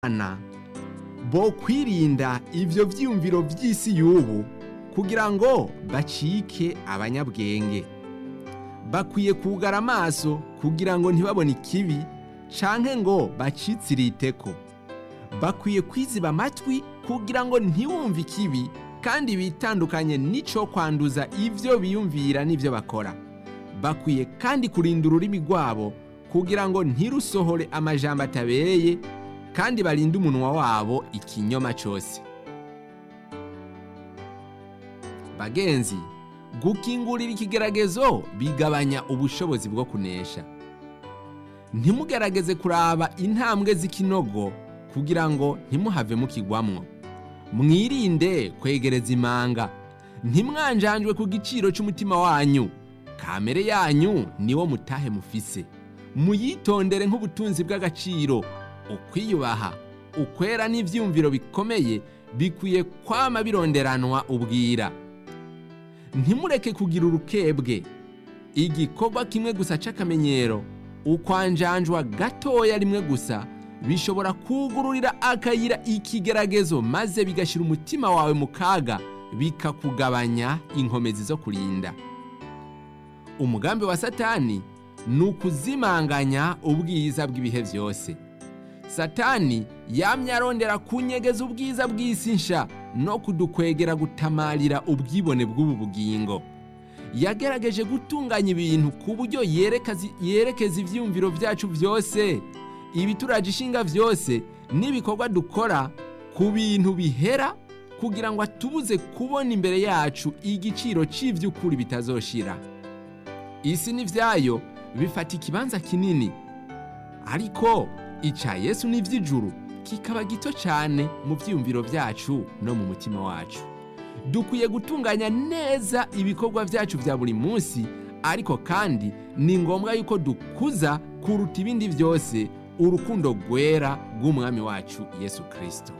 abana bo kwirinda ivyo vyiyumviro vy'isi y'ubu kugira ngo bacike abanyabwenge bakwiye kugara amaso kugira ngo ntibabone ikibi canke ngo bacitsiriiteko bakwiye kwiziba amatwi kugira ngo ntiwumve ikibi kandi bitandukanye n'ico kwanduza ivyo biyumvira n'ivyo bakora bakwiye kandi kurinda ururimi rwabo kugira ngo ntirusohore amajambo atabereye kandi barinde umunwa wabo ikinyoma cose bagenzi gukingurira ikigeragezo bigabanya ubushobozi bwo kunesha ntimugerageze kuraba intambwe z'ikinogo kugira ngo ntimuhave mukigwamwo mwirinde kwegereza imanga ntimwanjanjwe ku giciro c'umutima wanyu kamere yanyu niwo mutahe mufise muyitondere nk'ubutunzi bw'agaciro ukwiyubaha ukwera n'ivyumviro bikomeye bikwiye kwama bironderanwa ubwira ntimureke kugira urukebwe igikorwa kimwe gusa c'akamenyero ukwanjanjwa gatoya rimwe gusa bishobora kugururira akayira ikigeragezo maze bigashira umutima wawe mu kaga bikakugabanya inkomezi zo kurinda umugambi wa satani ni ukuzimanganya ubwiza bw'ibihe byose satani yamye arondera kunyegeza ubwiza bw'isi nsha no kudukwegera gutamarira ubwibone bw'ubu bugingo yagerageje gutunganya ibintu ku buryo yerekeza ibyiyumviro byacu byose ibituraje ishinga byose n'ibikorwa dukora ku bintu bihera kugira ngo atubuze kubona imbere yacu igiciro cy'iby'ukuri bitazoshira isi n'ibyayo bifata ikibanza kinini ariko icya yesu n'iby'ijuru kikaba gito cyane mu byiyumviro byacu no mu mutima wacu dukwiye gutunganya neza ibikorwa byacu bya buri munsi ariko kandi ni ngombwa yuko dukuza kuruta ibindi byose urukundo rwera rw'umwami wacu yesu kirisito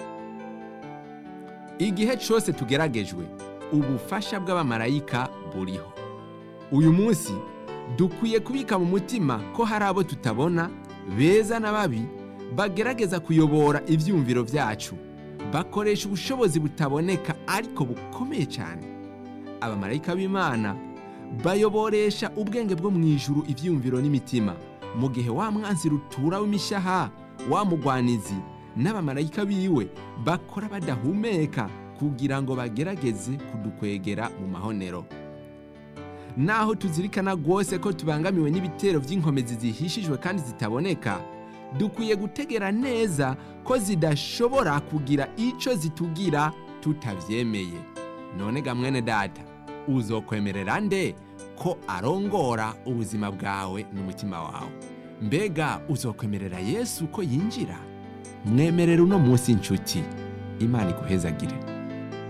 igihe cyose tugeragejwe ubufasha bw'abamarayika buriho uyu munsi dukwiye kubika mu mutima ko hari abo tutabona beza na babi bagerageza kuyobora ibyumviro byacu bakoresha ubushobozi butaboneka ariko bukomeye cyane abamarayika b'imana bayoboresha ubwenge bwo mu ijuru ibyumviro n'imitima mu gihe wa mwanzi rutura w'imishaha wa mugwanizi n'abamarayika biwe bakora badahumeka kugira ngo bagerageze kudukwegera mu mahonero naho tuzirikana rwose ko tubangamiwe n'ibitero by'inkomezi zihishijwe kandi zitaboneka dukwiye gutegera neza ko zidashobora kugira icyo zitugira tutabyemeye none ga mwene data uzokwemerera nde ko arongora ubuzima bwawe n'umutima wawe mbega uzokwemerera yesu ko yinjira mwemerera uno munsi inshuti imana iguhezagire